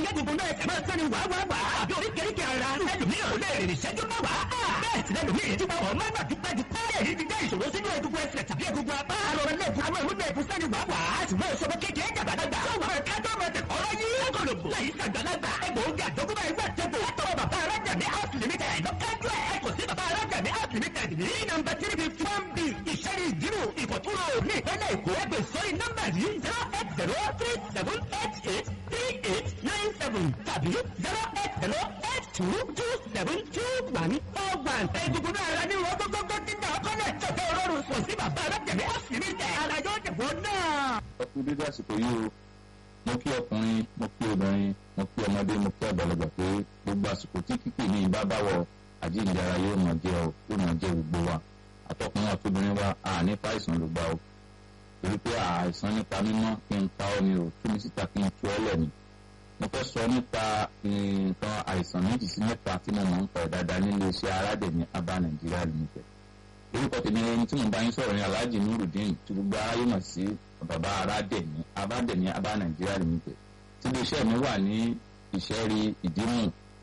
gbogbo náà ẹsẹ̀ máa sẹ́ni wàá wàá wàá àbí oríkèéríkèé ara ẹlòmíràn ò lè rìn ìṣẹ́jú mẹ́wàá bẹ́ẹ̀ sì lẹ́lòmíràn tí wọ́n máa gbà dúpẹ́ dúpẹ́ èyí ti jẹ́ ìṣòro sínú egungun ẹsẹ̀ tàbí egungun apá àrọ̀rọ̀ lẹ́ẹ̀kú àwọn ìwúlò ẹ̀kú sẹ́ni wàá wàá ṣùgbọ́n ìṣòro kékeré jàgbàdàgbà tó wà ká tó máa tẹ̀kọ́ lọ́yí ọgọ̀lọ̀gbò lẹ́yìn sàgbàlagbà egbòogi àjọkúbá ẹgbẹ́ àtẹ̀bò látọwọ́ bàbá arájà ní house limited lọ́kájú ẹ̀ kò sí bàbá arájà ní house limited ní nọ́mbà three fifty one b ìṣẹ́ni ìdírò ìkọ̀túrò ní ìpínlẹ̀ èkó ẹgbẹ́ sórí nọ́mbà yìí zero eight zero three seven eight eight three eight nine seven tàbí zero eight zero eight two two seven two one four one. egungun náà ara ní wọ́n gbogbo dídá ọkọ náà tẹ̀sẹ̀ ọlọ́run kò sí bàbá arájà ní house limited ara yóò dìbò náà. ẹ kú dédé àsìkò yìí o mo kí ọkùnrin mo kí obìnrin mo kí ọmọdé mo kí àgbàlagbà pé gbogbo àsìkò tí kíkì ní ìbá báwọ àjíǹdara yóò mọ jẹ ọ yóò mọ jẹ gbogbo wa àtọkùnrin àtobìnrin wa à nípa àìsàn ló gbà o torí pé àìsàn nípa mímọ́ kí n pa ọ́ ni o tú mi síta kí n tú ọ́ lẹ̀ ni mo fẹ́ sọ nípa nǹkan àìsàn méjì sí mẹ́ta tí mo mọ̀ ń pa ẹ̀ dáadáa nílé iṣẹ́ aládẹ̀mí abá nàìjíríà limited orúkọ tèmi ẹni tí mo bá yín sọ̀rọ̀ ní alhaji nurudeen tí gbogbo aráyé mọ̀ sí bàbá aládẹ̀mí abádẹ̀mí abá nàìjíríà limited tí iléeṣẹ́ mi wà ní ìṣẹ́rí ìdímù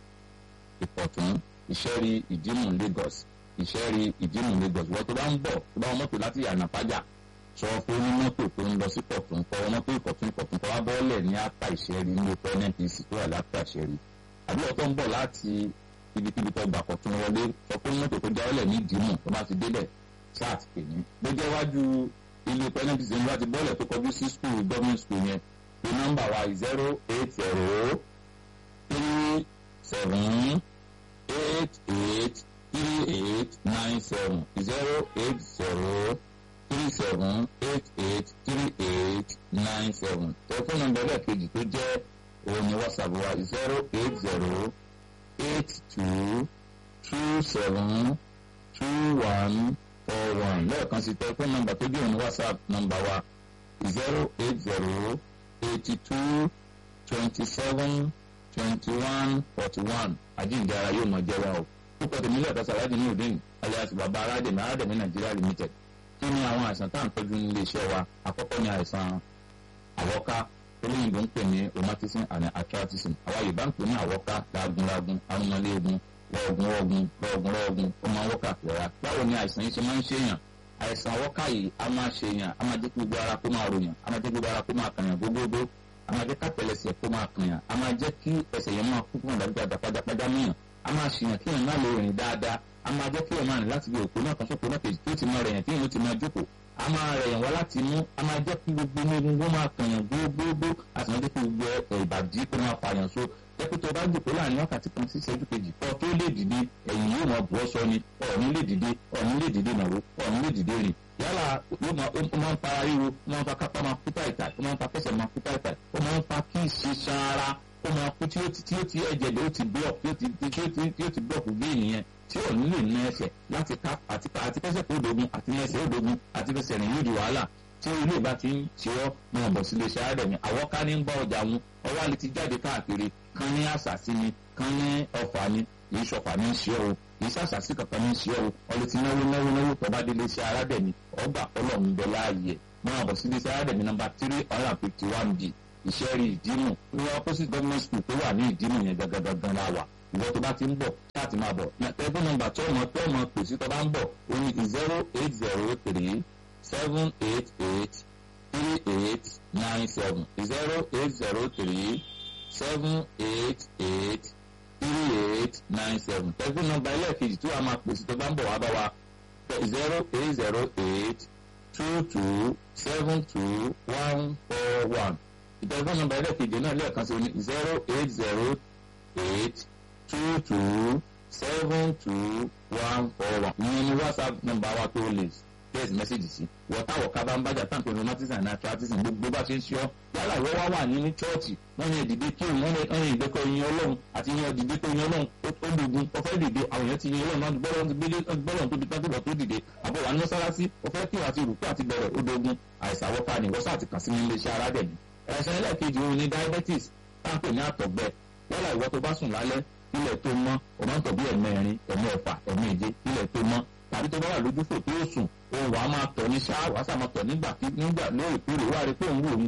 ìpọ̀tún ìṣẹ́rí ìdímù lagos ìṣẹ́rí ìdímù lagos wọ́n tó bá ń bọ̀ tó bá wọn mọ́tò láti yànnà pájà sọ fún onímọ́tò tó ń lọ sí pọ̀tún kọ́ wọn mọ́tò ìpọ̀tún ìpọ̀tún kọ́ wá bọ́ọ̀lẹ̀ ní apá ìṣẹ́rí ní oko nnpc tó wà lápá ìṣẹ́rí àbí ọ̀tọ̀ ń bọ̀ láti ibikíbi tó gbà pọ̀tún wọlé sọ fún mọ́tò tó jáwọ́lẹ̀ ní ìdímù tó bá ti débẹ̀ sáà ti pè ní. bó jẹ́ wájú ilé oko nnpc ní láti bọ́ọ̀lẹ̀ tó kọjú sí skul government school yẹn pé nọ́mbà wa zero eight zero three seven eight eight three eight nine seven zero eight zero three seven eight eight three eight nine seven tẹlifóònù nọ́mbà ẹlẹ́ẹ̀kejì tó jẹ́ òun ni whatsapp wa zero eight zero eight two two seven two one four one lẹ́ẹ̀kan sí tẹlifóònù nọ́mbà tó jẹ́ òun ni whatsapp nọ́mbà wa zero eight zero eighty two twenty seven twenty one forty one àjíǹde ara yóò mọ jẹ́ wa o púpọ̀ tèmi lẹ́ẹ̀kan sí aláàjì ní òdìn alias bàbá aládèmí aládèmí nàìjíríà limited kí ni àwọn àìsàn tá à ń tọ́jú nílé iṣẹ́ wa àkọ́kọ́ ni àìsàn àwọ́ká olóyìnbó ń pè ní rheumatism and arthritis àwa yorùbá ń pè ní àwọ́ká lagunlagun arúmọléegun rọ̀ọ̀gùn rọ̀ọ̀gùn rọ̀ọ̀gùn rọ̀ọ̀gùn ó máa ń wọ́ká fìlà báwo ni àìsàn yìí ṣe máa ń ṣèyàn àìsàn àwọ́ká yìí a máa ṣèyàn a máa jẹ́ kí gbogbo ara kó máa ròyàn a máa jẹ́ kí gbogbo ara kó máa kànyàn gbogbogbò a máa jẹ́ kápẹ́lẹsẹ̀ kó máa kànyàn a máa jẹ́ kí ẹsẹ̀ yẹn máa kú fún àdàgbà pajápajá mìíràn a máa ṣèyàn kí èèyàn má lè rìn dáadáa a máa jẹ́ kí èèyàn máa rìn láti bí òkú náà kan sóko náà kejì tó ti máa rẹ̀yàn tí èèyàn ti máa jókòó a máa rẹ̀yàn wá láti mú a máa jẹ́ kí gbogbo inú egungun máa kànyàn gbogbogbò a sì máa jẹ́ kí gbogbo ẹ̀ ìbàdí kó máa fàyàn so jẹ́pẹ́ tó bá jòkó láàrin wákàtí kan sí ìṣẹ́jú kejì kọ́ tó lè dìde ẹ̀yìn yóò máa bọ́ sọ ni ọ̀ọ́ni lè dìde ọ̀ọ́ni lè dìde nàró ọ̀ọ́ni lè dìde rìn yálà ó máa ń fa ríro ó máa ń fa kápá máa kú táìtà ó máa ń fa kẹsẹ̀ máa kú táìtà ó máa ń fa kí ìṣe sára ó máa kú tí ó ti tí ó ti ẹ̀jẹ̀ ló ti block tí ó ti tí ó ti tí ó ti block gbé ènìyàn tí ò ní lè ná ẹsẹ̀ láti ká àti àti kẹsẹ̀ kó dogun àti ẹsẹ̀ ó dogun àti fẹsẹ̀ rìn yóò di wàhálà tí ilé ìbá ti ń ṣe ọ́ máa bọ̀ sílé iṣẹ́ àádọ́ mi àwọn ká ní ń bá ọjà wọn ọwọ́ àlè ti jáde káàkiri kan ní àṣàsí ni kan ní ọ̀fà ni kì í ṣọ̀fà ní ṣe o kì í ṣàṣàsí kankan ní ṣe o ọlẹ́ ti náwó náwó náwó tọ́ba délé iṣẹ́ aládẹ̀ mi ọgbà ọlọ́run bẹ láàyè máa bọ̀ sílé iṣẹ́ aládẹ̀ mi nọ́mbà three hundred and fifty one d ìṣẹ́rí ìdímù ní opposite government school tó wà ní ìdímù yẹn gangan la wà ìwọ tó bá ti ń bọ̀ láti máa bọ̀ tẹ́gbọ́n nọ́mbà tó ọmọ tó ọmọ pèsè tó bá ń bọ̀ ó ní zero eight zero three seven eight eight three eight nine seven zero eight zero three seven eight eight three eight nine seven tẹ́gbọ́n nọ́mbà ẹlẹ́ẹ̀kejì tó wà máa pèsè tó bá ń bọ̀ wá bá wa zero eight zero eight two two seven two one four one ìtẹ̀gbọ́n nọ́mbà ẹlẹ́ẹ̀kejì náà lẹ́ẹ̀kan sí ní zero eight zero eight two two seven two one four one ìyẹn ní whatsapp nọ́mbà wa tó lè text message sí wọ́táwọ̀ ká bá ń bájà tán pé rheumatism and arthritis gbogbo bá ṣe ń ṣọ́ yálà ìwọ́ wá wà ní ní chọ́ọ̀chì wọ́n yẹn dìde kí wọ́n yẹn ìgbẹ́kọ̀ yin ọlọ́run àti yẹn dìde kó yin ọlọ́run ó dùgún ọ̀fẹ́ dìde àwọn èèyàn ti yin ọlọ́run náà gbọ́dọ̀ ti gbé gbọ́dọ̀ tó di tán tó dìde àbọ̀ wà ní mọ́sálásí ọ̀fẹ́ kí wọ́n àti rùkú àti bẹ̀rẹ̀ ó dogun àìsàn àwọ̀ká ni wọ́n sáà ti kàn sí ní iléeṣẹ́ aládẹ̀mí ẹ̀sẹ̀ ẹlẹ́ẹ̀kejì òun ni diabetes táǹpẹ̀ ní àtọ̀gbẹ yálà ìwọ tó bá sùn lálẹ́ ilẹ̀ tó mọ́ o máa ń tọ̀ bí ẹ̀mẹrin ẹ̀mẹ́fà ẹ̀mẹ́je ilẹ̀ tó mọ́ tàbí tó bá wà lójúfò tó sùn òun wàá máa tọ̀ ní ṣáà wàá sà máa tọ̀ nígbà nígbà lóòrèkóòrè wá rí pé òun wò ń gbẹ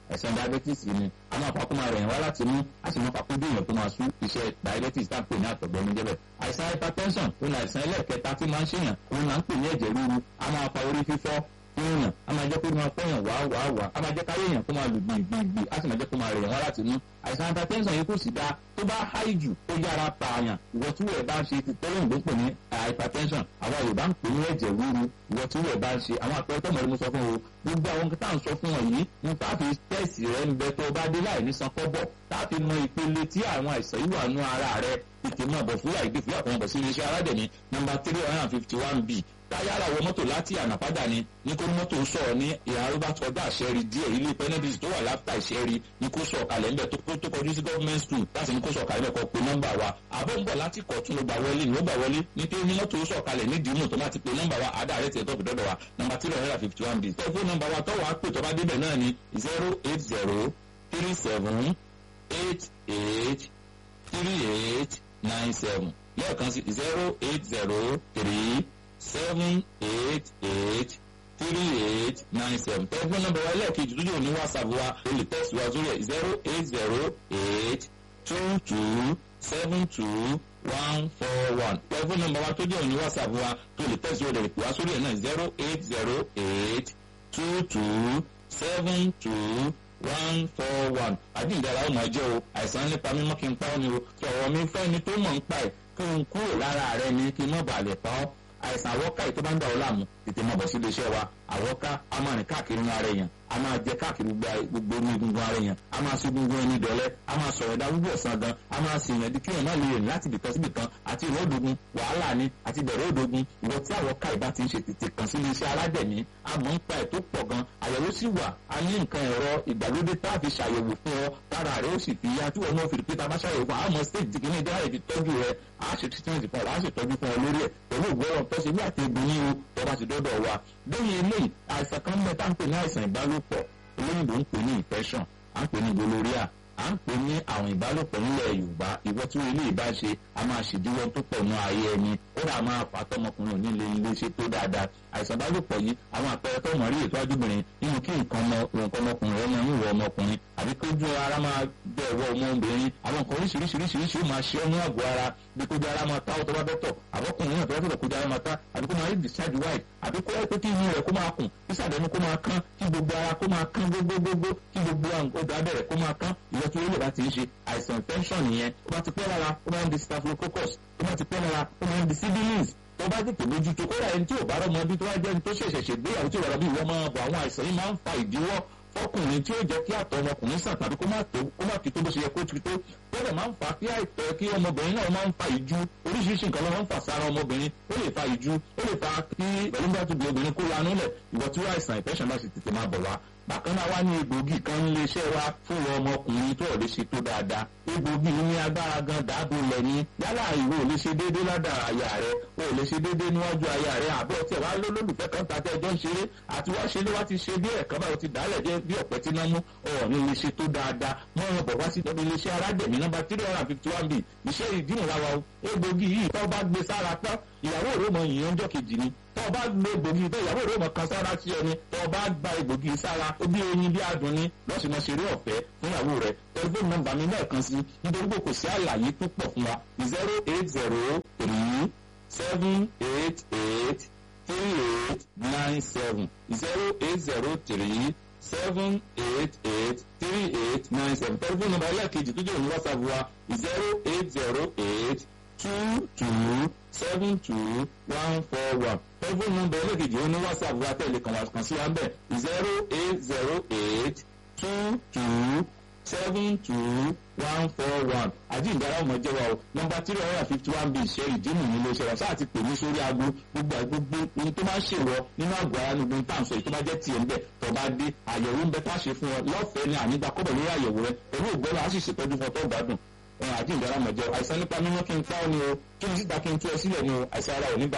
àìsàn diabetes ni a máa fa kó máa rẹ̀ yẹn wá láti mú a sì máa fa kó bí èèyàn tó máa sú iṣẹ́ diabetes tá à ń pè ní àtọ̀gbẹ́ ní jẹ́bẹ̀ àìsàn hypertension òun àìsàn ẹlẹ́ẹ̀kẹta tí máa ń ṣèyàn òun là ń pè ní ẹ̀jẹ̀ ríru a máa fa orí fífọ́ fún èèyàn a máa jẹ́ kó máa fọ́yàn wá wá wá a máa jẹ́ káyé èèyàn kó máa lù gbìgbìgbì a sì máa jẹ́ kó máa rẹ̀ yẹn wá láti mú àìsàn hypertension yìí kò sì dáa tó bá háì jù ó yára pààyàn ìwọ tí wọ́n bá ń ṣe ti tẹ́lẹ̀ ìgbó pè ní hypertension àwọn Yorùbá ń pè ní ẹ̀jẹ̀ ríru ìwọ tí wọ́n bá ń ṣe àwọn àpẹẹrẹ tó mọ̀ ní mo sọ fún o gbogbo àwọn tá à ń sọ fún ọ yìí ní táàfì tẹ́sì rẹ ń bẹ tó bá dé láì ní san kọ́bọ̀ táàfì mọ ìpele tí àwọn àìsàn yìí wà nú ara rẹ tètè mọ̀ bọ̀ fúyà ìdí fúyà kan bọ̀ sí iléeṣẹ́ aládẹ̀mí nọ́mbà three hundred and fifty one b táyára wọ mọ́tò láti ànàpádà ni ní kó mọ́tò sọ̀rọ̀ ní ìhà robert ọdọ àṣẹrí díẹ̀ ilé penedis tó wà láfta ìṣẹ́rí ní kó sọ̀ kalẹ̀ ńbẹ̀ tó kọjú sí government school láti ní kó sọ̀ kalẹ̀ kọ́ pé nọ́mbà wa àbọ̀ ń bọ̀ láti kọ̀ tún ló gbà wọlé ní ó gbà wọlé ní pé ní mọ́tò sọ̀ kalẹ̀ ní dìímù tó máa ti pé nọ́mbà wa àdá rẹ̀ tiẹ̀ tó fi dọ́dọ̀ wa nọ́mbà three hundred and fifty one b tẹ́fún nọ́mbà wa tọ́wọ́ á pè tó bá débẹ̀ náà ni zero eight zero three seven eight eight three eight nine seven lẹ́ẹ̀kan sí zero eight zero three seven eight eight three eight nine seven tẹlifóònù nọ́mbà wa lẹ́ẹ̀kejì tó yóò ní whatsapp wa o lè tẹ̀sí wa sórí ẹ̀ zero eight zero eight two two seven two one four one tẹlifóònù nọ́mbà wa tó yóò ní whatsapp wa tó lè tẹ̀sí wa lè pè wá sórí ẹ̀ náà zero eight zero eight two two seven two one four one àdìgbàlá ọmọ ẹjọ́ o àìsàn nípa mímọ́ kí n pa ọ́ ni o sọ̀rọ̀ mi fẹ́ ni tó mọ̀ ń pa ẹ̀ kí n kúrò lára rẹ ni kí n má bàa lè pa ọ́ àìsàn àwọ́ká yìí tó bá ń dà ọ́ láàmú tètè mọ̀ bọ̀ sí iléeṣẹ́ wa àwọ́ká a máa rìn káàkiri inú ara èèyàn a máa jẹ káàkiri gbogbo inú egungun ara èèyàn a máa ṣe egungun ẹni dọ̀lẹ́ a máa sọ̀rọ̀ ẹ̀dá gbogbo ọ̀sán gan a máa ṣe èèyàn di kéèyàn má lè rìn láti ibìkan síbì kan àti ìwọ́ òdogun wàhálà ni àti ìbẹ̀rẹ̀ òdogun ìwọ tí àwọ́ká ìbá ti ń ṣe tètè kàn sí iléeṣẹ́ aládẹ̀mí a mọ̀ ń pa ẹ̀ tó pọ̀ gan àyẹ̀wò sì wà a ní nǹkan ẹ̀rọ ìgbàlódé tá a fi ṣàyẹ̀wò fún ọ tára rẹ ó sì fi yá tí wọn náà fi rí pé tá a bá ṣàyẹ̀wò fún àmọ́ stage tí kìíní dáhà ìfi tọ́jú rẹ a ṣe treatment fún ọ a ṣe tọ́jú fún ọ lórí ẹ̀ pẹ̀lú ìgbọ́rọ̀ tó ṣe bí àti egbò yín o tó bá ti dọ́dọ̀ wa lẹ́yìn eléyìí àìsàn kan mẹ́ta ń pè ní àìsàn ìbálòpọ̀ olóyìnbó ń pè ní infection à ń pè ní gonorrhea à ń pè ní àwọn ìbálòpọ̀ nílẹ̀ yorùbá ìwọ tí ilé ìbá ṣe a máa ṣèdíwọ́ tó pọ̀ nù ayé ẹni ó dà máa fà tọmọkùnrin òní lè lè ṣe tó dáadáa àìsàn ìbálòpọ̀ yìí àwọn àpẹẹrẹ tó mọ̀ rí ètò ajúbìnrin nínú kí nǹkan ọmọkùnrin ọmọ ìwọ ọmọkùnrin àbí kó ju ara máa bẹ ẹwọ ọmọbìnrin àwọn nǹkan oríṣiríṣiríṣiríṣi ó máa ṣe ọ́ ní àgọ́ ara bí kó ju ara máa tá ọtọ́ bá bẹ́ tọ̀ àbọ̀kùnrin náà tó bá tọ̀ kó ju ara máa tá àbí kó máa rí discharge white àbí kó ẹ pé kí inú rẹ̀ kó máa kùn kí sàdẹ̀nu kó máa kán kí gbogbo ara kó máa kán gbogbogbò kí gbogbo ọdọ abẹ́rẹ́ kó máa kán ìwọ tí olè bá ti ń ṣe àìsàn infection nìyẹn ó bá ti pẹ́ lára ó máa ń di staphylococcus ó bá ti pẹ́ lára ó máa ń di sibilins tó bá tètè mójútó kódà ẹni tí ò bá rọmọ bí tó wá jẹ́ ẹni tó ṣẹ̀ṣẹ̀ ṣègbéyàwó tí ò rọmọ bí ìwọ máa bọ̀ àwọn àìsàn yìí máa ń fa ìdíwọ́ fọkùnrin tí ó jẹ́ kí àtọ̀ ọmọkùnrin sàn tàbí kó má tó kó má fi tó bó ṣe yẹ kó ti tó bẹ́ẹ̀ máa ń fa kí àìtọ́ kí ọmọbìnrin náà máa ń fa ìjú oríṣiríṣi nǹkan ló máa ń fà sára ọmọbìnrin ó lè fa ìjú ó lè fa kí pẹ̀lú bá tóbi obìnrin kó lanú lẹ̀ ìwọ tí wọ́n àìsàn ìfẹ́sàn bá sì tètè máa bọ̀ wá bákan náà wá ní egbògi kan nílé iṣẹ́ wa fún ọmọkùnrin tó lè ṣe tó dáadáa egbògi ní agbára gan dáàbò lẹ́ni yálà ìwọ ò lè ṣe déédéé ládà àyà rẹ o ò lè ṣe déédéé níwájú àyà rẹ àbọ̀ tí ẹ̀ wá lólùfẹ́ kan ta tẹ́ ẹjọ́ ń ṣeré àti wá ṣe lé wá ti ṣe bí ẹ̀kan báyìí ti dálẹ̀ jẹ́ bí ọ̀pẹ tí náà mú ọ̀ọ́ni lè ṣe tó dáadáa mọ́ ọ̀rọ̀ bọ̀ wá sí ìtọ́jú iléeṣẹ́ aládẹ̀mí nọ́mbà three hundred and fifty one b iṣẹ́ ìdíhùn láwa o egbògi yìí tó bá gbé sára tán ìyàwó rẹ mọ ìyẹn ọjọ́ kejì ni tó bá gbé egbògi tó ìyàwó rẹ mọ kan sára sí ẹni tó bá gba egbògi sára ó bí oyin bí adùn ni lọ́sìn náà ṣeré ọ̀fẹ́ fún ìyàwó rẹ tẹlifóònù nọ́mbà mi lẹ́ẹ̀kan sí nítorí pé kò sí àlàyé tó pọ̀ fún wa zero eight zero three seven eight eight three eight nine seven zero eight zero three seven eight eight three eight nine seven tẹlifóònù nọ́mbà ẹlẹ́ẹ̀kejì tó jẹ́ òní whatsapp wa zero eight zero eight two two seven two one four one tẹlifóònù nọ́mbà ẹlẹ́ẹ̀kejì òní whatsapp wa tẹ̀lé kan wá kan sí wa ń bẹ̀ zero eight zero eight two two seven two one four one àjíǹdára ọmọ jẹwa o nọ́mbà three hundred and fifty one bíi ìṣe ìdímù ní ilé iṣẹ́ wa sáà ti pè mí sórí aago gbogbo àgbogbo ohun tó máa ń ṣèwọ nínú àgọ́ ara níbi tá à ń sọ èyí tó bá jẹ́ tiẹ̀ ń bẹ̀ tó bá dé àyẹ̀wò ń bẹ tá a ṣe fún ọ lọ́fẹ̀ẹ́ ní ànígbà kọ́bọ̀ lórí àyẹ̀wò rẹ pẹ̀lú ògbọ́nà á sì ṣètọ́jú fún ọ tó gbádùn àjíǹdára ọmọ jẹwa àìsàn nípa mímọ́ kí n pa ọ́ ni o kí n síta kí n tú ẹ sílẹ̀ ni o àìsàn ara ò ní